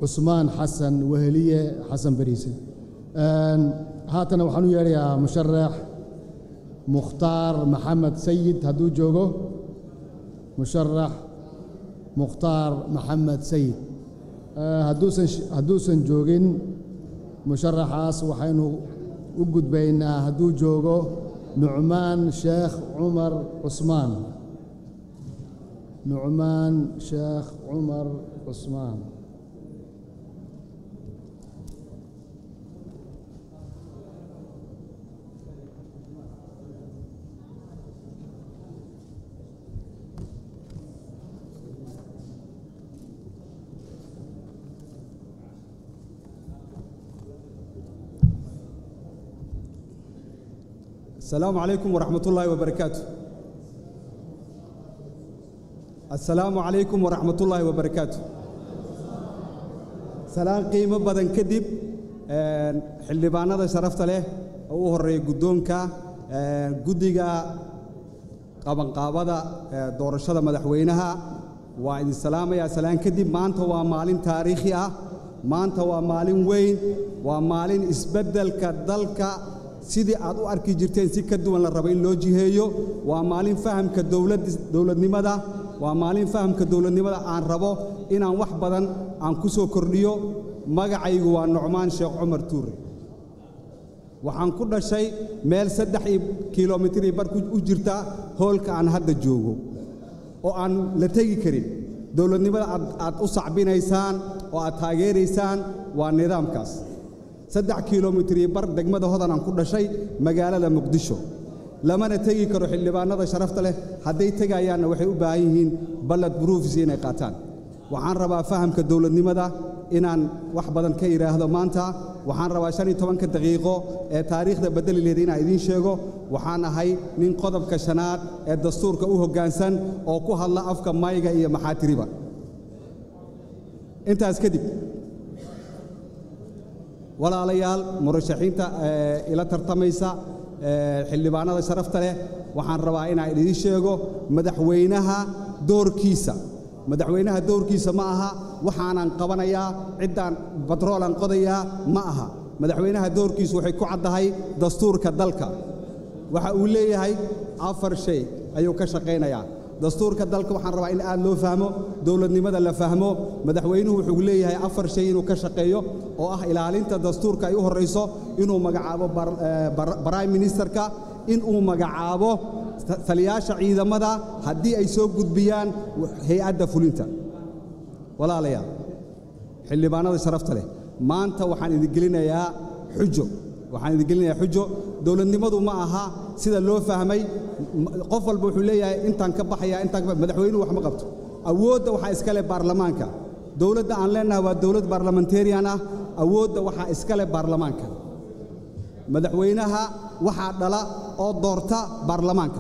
cusmaan xasan weheliye xasan bariise haatana waxaan u yeedhayaa musharax mukhtaar maxamed sayid hadduu joogo musharax mukhtaar maxamed sayid hadduusan hadduusan joogin musharaxaas waxaynu u gudbaynaa hadduu joogo nucmaan sheekh cumar cusmaan nucmaan sheekh cumar cusmaan السلام عليكم ورحمة الله وبركاته السلام عليكم ورحمة الله وبركاته سلام قيمة بدن كدب xildhibaanada sharafta leh oo u horeeya guddoonka guddiga qabanqaabada doorashada madaxweynaha waa idin salaamayaa salaan kadib maanta waa maalin taariikhi ah maanta waa maalin weyn waa maalin isbeddelka dalka sidii aad u arki jirteen si ka duwan la rabo in loo jiheeyo waa maalin fahamka dowladnimada waa maalin fahamka dowladnimada aan rabo inaan wax badan aan ku soo kordhiyo magacaygu waa nucmaan sheekh cumar tuure waxaan ku dhashay meel saddex kilomitr bar u jirta hoolka aan hadda joogo oo aan la tegi karin dowladnimada aad u sacbinaysaan oo aad taageeraysaan waa nidaamkaas saddex kilomitri bar degmada hodan aan ku dhashay magaalada muqdisho lamana tegi karo xildhibaanada sharafta leh hadday tegayaanna waxay u baahan yihiin ballad bruufis inay qaataan waxaan rabaa fahamka dowladnimada inaan wax badan ka idhaahdo maanta waxaan rabaa shan iyo tobanka daqiiqo ee taariikhda beddeli laheed inaan idiin sheego waxaan ahay nin qodobka shanaad ee dastuurka u hoggaansan oo ku hadla afka mayga iyo maxaatiriba intaas kadib walaalayaal murashaxiinta ila tartamaysa xildhibaanada sharafta leh waxaan rabaa inaan idiin sheego madaxweynaha doorkiisa madaxweynaha doorkiisa ma aha waxaanan qabanayaa ciddaan batroolan qodayaa ma aha madaxweynaha doorkiisu waxay ku caddahay dastuurka dalka waxa uu leeyahay afar shay ayuu ka shaqaynayaa dastuurka dalka waxaan rabaa in aad loo fahmo dowladnimada la fahmo madaxweynuhu wuxuu leeyahay afar shay inuu ka shaqeeyo oo ah ilaalinta dastuurka ay u horrayso inuu magacaabo brime ministerka inuu magacaabo taliyaasha ciidamada haddii ay soo gudbiyaan hay-adda fulinta walaalayaal xildhibaanada sharafta leh maanta waxaan idin gelinayaa xujo waxaan idin gelinayaa xujo dowladnimadu ma aha sida loo fahmay qof walba wuxuu leeyahay intaan ka baxaya intaan madaxweynuhu wax ma qabto awoodda waxaa iska leh baarlamaanka dowladda aan leenahay waa dowlad baarlamentarian ah awoodda waxaa iska leh baarlamaanka madaxweynaha waxaa dhala oo doorta baarlamaanka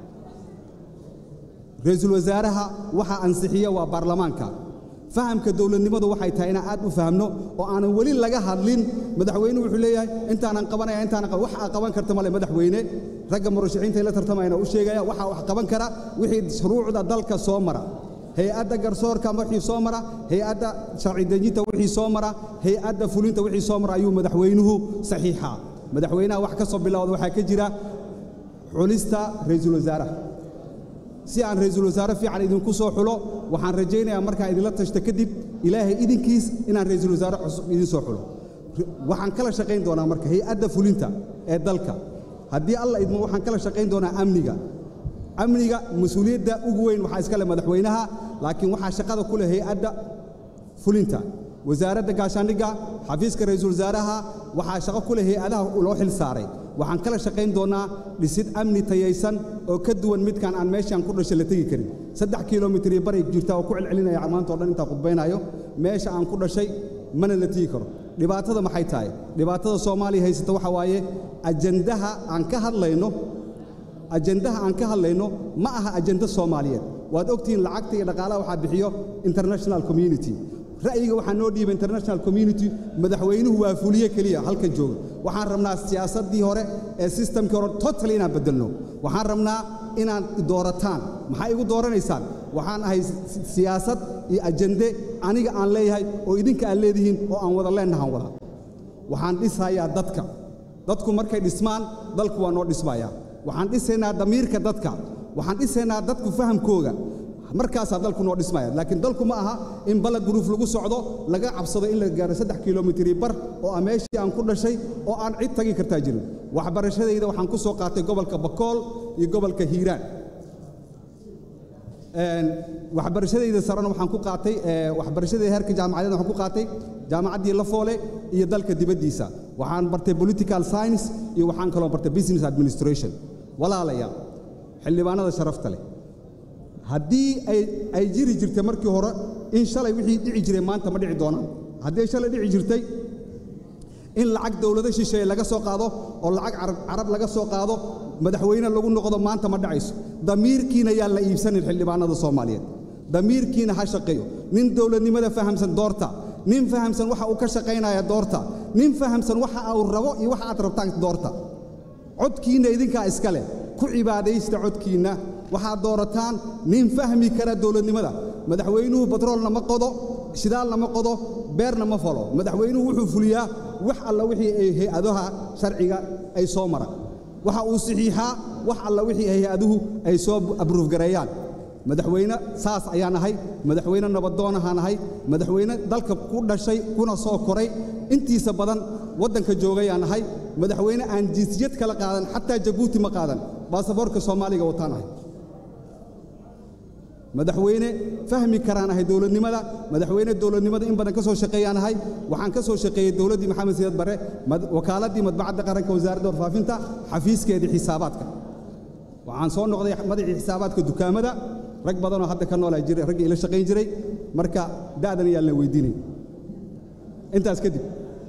ra-iisul wasaaraha waxaa ansixiya waa baarlamaanka fahamka dowladnimadu waxay tahay inaan aad u fahamno oo aanan weli laga hadlin madaxweynuhu wuxuu leeyahay intaanan qabanaya intaanan wax aa qaban karta male madaxweyne ragga murashaxiinta la tartamayana u sheegaya waxaa wax qaban kara wixii shuruucda dalka soo mara hay-adda garsoorka wixii soo mara hay-adda sharci dejinta wixii soo mara hay-adda fulinta wixii soo mara ayuu madaxweynuhu saxiixaa madaxweynaha wax ka soo bilowda waxaa ka jira xulista ra'iisul wasaaraha si aan ra'iisul wasaare fiican idinku soo xulo waxaan rajaynayaa markaan idinla tashto kadib ilaahay idinkiis inaan ra'iisul wasaare cusub idin soo xulo waxaan kala shaqayn doonaa marka hay-adda fulinta ee dalka haddii alla idmo waxaan kala shaqayn doonaa amniga amniga mas-uuliyadda ugu weyn waxaa iska leh madaxweynaha laakiin waxaa shaqada ku leh hay-adda fulinta wasaaradda gaashaandhigga xafiiska ra'iisul wasaaraha waxaa shaqo ku leh hay-adaha loo xil saaray waxaan kala shaqayn doonnaa dhisid amni tayaysan oo ka duwan midkaan aan meeshaan ku dhashay la tegi karin saddex kilomitir iyo baray jirta oo ku celcelinaya maanta o dhan intaan khudbaynaayo meesha aan ku dhashay mana la tegi karo dhibaatada maxay tahay dhibaatada soomaaliya haysata waxa waaye ajandaha aan ka hadlayno ajandaha aan ka hadlayno ma aha ajanda soomaaliyeed waad ogtihiin lacagta iyo dhaqaalaha waxaa bixiyo international community ra'yiga waxaa noo dhiiba international community madaxweynuhu waa fuliye keliya halkan jooga waxaan rabnaa siyaasaddii hore ee systemkii hore totally inaan beddelno waxaan rabnaa inaad doorataan maxaa igu dooranaysaan waxaan ahay si- siyaasad iyo ajende aniga aan leeyahay oo idinka aad leedihiin oo aan wada leennahaan wada waxaan dhisayaa dadka dadku markay dhismaan dalku waa noo dhismayaa waxaan dhisaynaa damiirka dadka waxaan dhisaynaa dadku fahamkooga markaasaa dalku noo dhismaya laakiin dalku ma aha in balad buruuf lagu socdo laga cabsado in la gaaro saddex kilomitri bar oo ah meeshii aan ku dhashay oo aan cid tagi kartaa jirin waxbarashadayda waxaan ku soo qaatay gobolka bakool iyo gobolka hiiraan Een, waxbarashadayda sarena waxaan ku qaatay ee, waxbarashadayda heerka jaamacadeed waxaan ku qaatay jaamacaddii lafoole iyo dalka dibaddiisa waxaan bartay political science iyo waxaan kaloo bartay business administration walaalayaal xildhibaanada sharafta leh haddii ay ay jiri jirtay markii hore in shalay wixii dhici jiray maanta ma dhici doonaan haddii ay shalay dhici jirtay in lacag dowlado shisheeye laga soo qaado oo lacag carab, carab laga soo qaado madaxweyne lagu noqdo maanta ma dhacayso damiirkiina yaan la iibsanin xildhibaanada soomaaliyeed damiirkiina ha shaqeeyo nin dowladnimada fahamsan doorta nin fahamsan waxa uu ka shaqaynaya doorta nin fahamsan waxa uu rabo iyo waxa aad rabtaan doorta codkiinna idinkaa iska leh ku cibaadaysta codkiinna waxaad doorataan nin fahmi kara dowladnimada madaxweynuhu batroolna ma qodo shidaalna ma qodo beerna ma falo madaxweynuhu wuxuu fuliyaa wax alla wixii ay hay-adaha sharciga ay soo mara waxa uu saxiixaa wax alla wixii hay-aduhu ay soo abruufgareeyaan madaxweyne saas ayaan ahay madaxweyne nabadoonahaan ahay madaxweyne dalka ku dhashay kuna soo koray intiisa badan waddanka joogayaan ahay madaxweyne aan jinsiyad kala qaadan xataa jabuuti ma qaadan baasaboorka soomaaliga wataan ahay madaxweyne fahmi karaan ahay dowladnimada madaxweyne dowladnimada in badan ka soo shaqeeyaan ahay waxaan ka soo shaqeeyey dowladdii maxamed siyaad barre mad- wakaaladii madbacadda qaranka wasaaradda warfaafinta xafiiskeedii xisaabaadka waxaan soo noqday madaxii xisaabaadka dukaamada rag badanoo hadda ka noolaa jiray raggii ila shaqayn jiray marka da'dan ayaan la weydiinay intaas kadib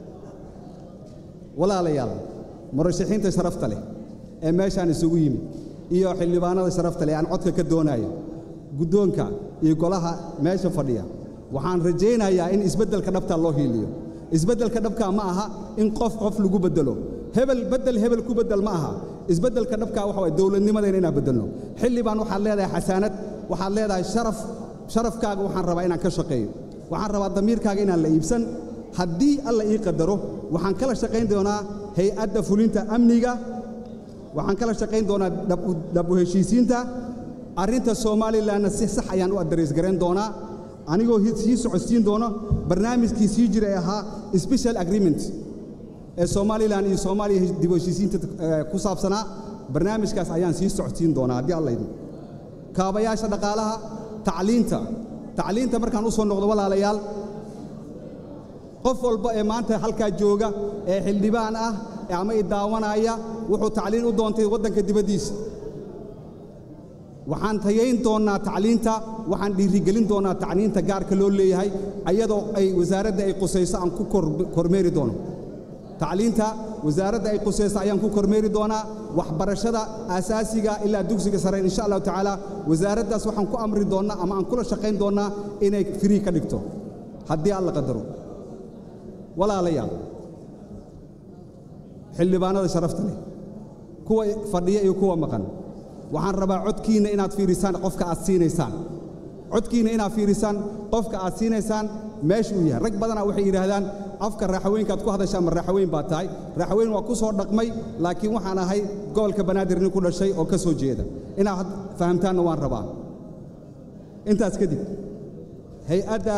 walaalayaal murashaxiinta sharafta leh ee meeshaan isugu yimid iyo xildhibaanada sharafta leh aan codka ka doonayo guddoonka iyo golaha meesha fadhiya waxaan rajaynayaa in isbeddelka dhabta loo hiiliyo isbeddelka dhabka ma aha in qof qof lagu beddelo hebel beddel hebel ku beddel ma aha isbeddelka dhabka waxa waye dowladnimadayna inaan beddelno xildhibaan waxaad leedahay xasaanad waxaad leedahay sharaf sharafkaaga waxaan rabaa inaan ka shaqeeyo waxaan rabaa damiirkaaga inaan la iibsan haddii alla ii qadaro waxaan kala shaqayn doonaa hay-adda fulinta amniga waxaan kala shaqayn doonaa dhab- dhab u heshiisiinta arrinta somalilanna si sax ayaan u adres garayn doonaa anigoo hi- sii socodsiin doono barnaamijkii sii jiray ahaa special agreement ee somalilan iyo soomaaliya hesh- dib u heshiisiinta eh, ku saabsanaa barnaamijkaas ayaan sii socodsiin doonaa haddii alla idin kaabayaasha dhaqaalaha tacliinta tacliinta markaan u soo noqdo walaalayaal qof walba ee maanta halkaa jooga ee xildhibaan ah ee ama i daawanaya wuxuu tacliin u doontay waddanka dibaddiisa waxaan tayayn doonnaa tacliinta waxaan dhiirigelin doonnaa tacliinta gaarka loo leeyahay ayadoo ay wasaaradda ay qusayso aan ku kor- kormeeri doono tacliinta wasaaradda ay qusayso ayaan ku kormeeri doonaa waxbarashada aasaasiga ilaa dugsiga sare insha allahu tacaala wasaaraddaas waxaan ku amri doonnaa ama aan kula shaqayn doonnaa inay firii ka dhigto haddii alla qadaro walaalayaal xildhibaanada sharafta leh kuwa fadhiya iyo kuwa maqan waxaan rabaa codkiinna inaad fiirisaan qofka aad siinaysaan codkiinna inaad fiirisaan qofka aad siinaysaan meesha uu yahay rag badanaa waxay yidhaahdaan afka raaxaweenkaad ku hadashaan ma raaxaweyn baa tahay raaxaweyn waa ku soo dhaqmay laakiin waxaan ahay gobolka banaadir nin ku dhashay oo ka soo jeeda inaad had fahamtaanna waan rabaa intaas kadib hay-adda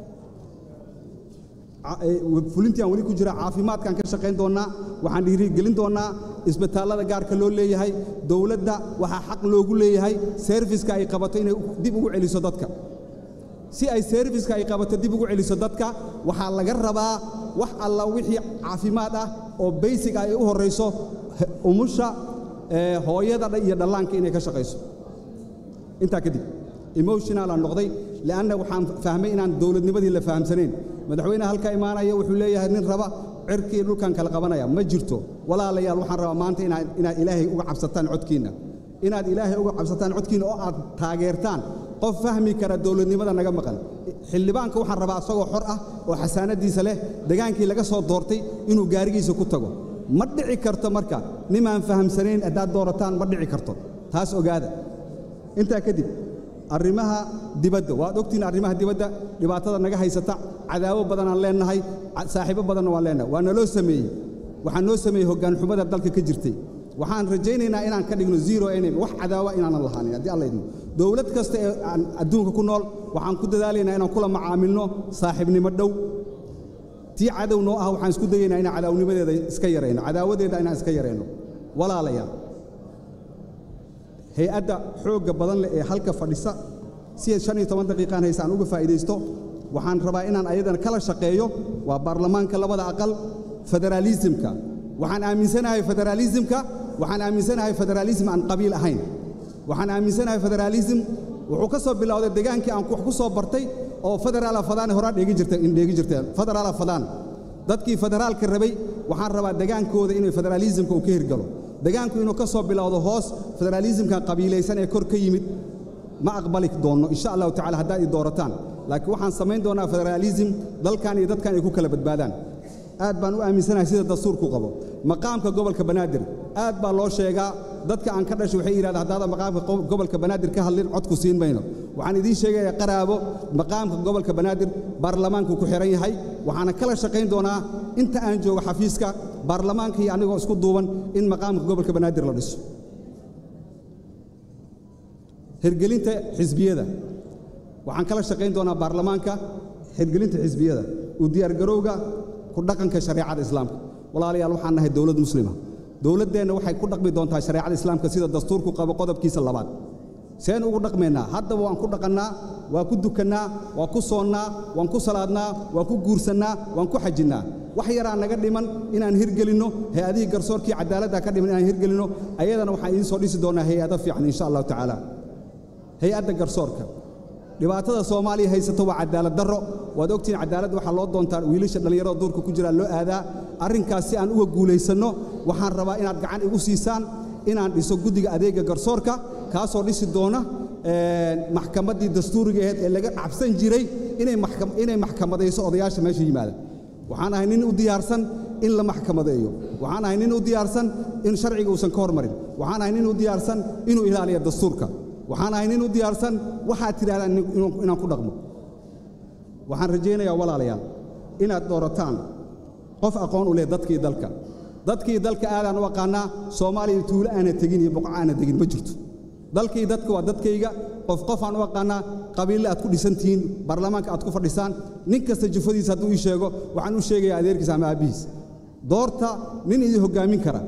ca- ee, fulintii aan weli ku jira caafimaadkaan ka shaqayn doonnaa waxaan dhiirigelin doonnaa isbitaallada gaarka loo leeyahay dowladda waxaa xaq loogu leeyahay serviska ay qabato inay dib ugu celiso dadka si ay serviska ay qabato dib ugu celiso dadka waxaa laga rabaa wax alla wixii caafimaad ah oo baysig ay u horrayso he- umusha ee, hooyada dha- iyo dhallaanka inay ka shaqayso intaa kadib emotional aan noqday li'anna waxaan fahmay inaan dowladnimadii la fahamsanayn madaxweynaha halka imaanaya wuxuu leeyahay nin raba cirkii dhulkan kala qabanaya ma jirto walaalayaal waxaan rabaa maanta inaad inaad ilaahay uga cabsataan codkiinna inaad ilaahay uga cabsataan codkiinna oo aad taageertaan qof fahmi kara dowladnimada naga maqan xildhibaanka waxaan rabaa isagoo xor ah oo xasaanadiisa leh degaankii laga soo doortay inuu gaarigiisa ku tago ma dhici karto marka nimaan fahamsanayn haddaad doorataan ma dhici karto taas ogaada intaa kadib arrimaha dibadda waad ogtihiin arrimaha dibadda dhibaatada naga haysata cadaawo badanaan leennahay saaxiibo badanna waan leennahay waa naloo sameeyey waxaa noo sameeyey hoggaan xumada dalka ka jirtay waxaan rajaynaynaa inaan ka dhigno zero enemy wax cadaawa inaanan lahaanin haddii alla idmo dowlad kasta ee aan adduunka ku nool waxaan ku dadaalaynaa inaan kula macaamilno saaxiibnimo dhow tii cadow noo ah waxaan isku dayaynaa inaan cadaawnimadeeda iska yarayno cadaawadeeda inaan iska yarayno walaalayaal hay-adda xoogga badan leh ee halka fadhisa si shan iyo toban daqiiqaan haysa aan uga faa'iidaysto waxaan rabaa inaan ayadana kala shaqeeyo waa baarlamaanka labada aqal federaalisimka waxaan aaminsanahay federaalisimka waxaan aaminsanahay federaalism aan qabiil ahayn waxaan aaminsanahay federaalism wuxuu ka soo bilowday degaankii aan wax ku soo bartay oo federaala fadaan horaa dheegi jirtay in dheegi jirteen federaala fadaan dadkii federaalka rabay waxaan rabaa degaankooda inay federaalismka uu ka hirgalo degaanku inuu ka soo bilowdo hoos federaalismka qabiilaysan ee kor ka yimid ma aqbali doonno insha allahu tacala haddaad i doorataan laakiin waxaan samayn doonaa federaalism dalkan iyo dadkan ay ku kala badbaadaan aad baan u aaminsanahay sida dastuurku qabo maqaamka gobolka banaadir aad baa loo sheegaa dadka aan ka dhashay waxay yidhahdaan haddaadan maqaamka gobolka banaadir ka hadlin codku siin mayno waxaan idiin sheegayaa qaraabo maqaamka gobolka banaadir baarlamaanku ku xihan yahay waxaana kala shaqayn doonaa inta aan joogo xafiiska baarlamaanka iyo anigoo isku duuban in maqaamka gobolka banaadir la dhiso hirgelinta xisbiyada waxaan kala shaqayn doonaa baarlamaanka hirgelinta xisbiyada u diyaargarowga ku dhaqanka shareecada islaamka walaalayaal waxaan nahay dowlad muslima dowladdeenna waxay ku dhaqmi doontaa shareecada islaamka sida dastuurku qabo qodobkiisa labaad seen ugu dhaqmaynaa haddaba waan ku dhaqannaa waa ku dukannaa waa ku soonnaa waan ku salaadnaa waan ku guursannaa waan ku xajinnaa wax yaraa naga dhiman inaan hirgelinno hay-adihii garsoorkii cadaaladda ka dhiman inaan hirgelinno ayadana waxaan idiin soo dhisi doonaa hay-ado fiican insha allahu tacaala hay-adda garsoorka dhibaatada soomaaliya haysato waa cadaalad darro waad ogtihiin cadaalad waxaa loo doontaa wiilasha dhallinyarada duurka ku jiraa loo aadaa arrinkaas si aan uga guulaysanno waxaan rabaa inaad gacan igu siisaan inaan dhiso guddiga adeegga garsoorka kaasoo dhisi doona maxkamaddii dastuuriga aheed ee laga cabsan jiray inay maxkamadayso odayaasha meesha yimaada waxaan ahay nin u diyaarsan in la maxkamadeeyo waxaan ahay nin u diyaarsan in sharciga uusan ka hormarin waxaan ahay nin u diyaarsan inuu ilaaliyo dastuurka waxaan ahay nin u diyaarsan waxaad tidhahdaan inaan ku dhaqmo waxaan rajaynayaa walaalayaal inaad doorataan qof aqoon u leh dadkii dalka dadkii dalka aadaan u aqaannaa soomaaliya tuulo aana tegin iyo boqo aana tegin ma jirto dalkii dadka waa dadkayga qof qof aan u aqaannaa qabiille aad ku dhisan tihiin baarlamaanka aad ku fadhisaan nin kasta jufadiisa hadduu ii sheego waxaan u sheegayaa adeerkiisa ama aabbihiis doorta nin idin hoggaamin kara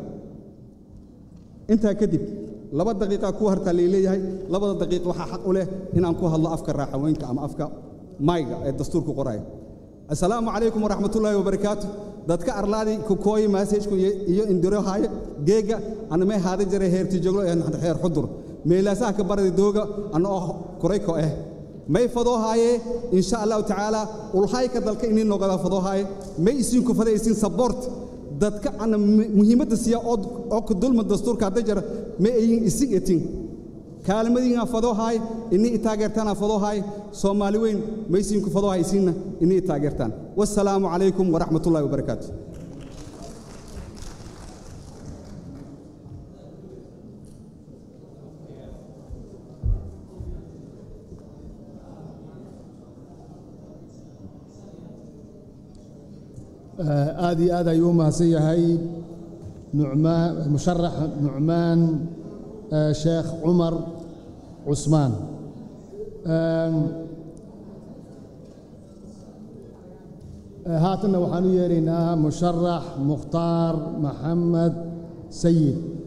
intaa kadib laba daqiiqa ku hartaa lay leeyahay labada daqiiq waxaa xaq u leh inaan ku hadlo afka raaxaweynka ama afka mayga ee dastuurku qoraya assalaamu calaykum waraxmatullaahi wabarakaatu dadka arlaadii kukooyi maasajku iyo indiro haaye geega anamay haada jare heerti joglo ee heer xudur meelaasaha ka baradi dooga ana oo kurayko eh may fadoo haaye insha allahu tacaala ulhayka dalka inii noqoda fadoo haaye may isinku fadaysin sabort dadka ana muhiimadda siya oo ku dulma dastuurka hadda jara ma ayin isig etin kaalmadiinaa fadoo haay inii i taageertaanaa fadoo haay soomaali weyn maysiinku fadoo haysiinna inii i taageertaan wassalaamu calaykum waraxmatullahi wabarakaatu aad iyo aad ayuu u mahadsan yahay nucmaan musharax nucmaan sheekh cumar cusmaan haatanna waxaan u yeeraynaa musharax mukhtaar maxamed sayid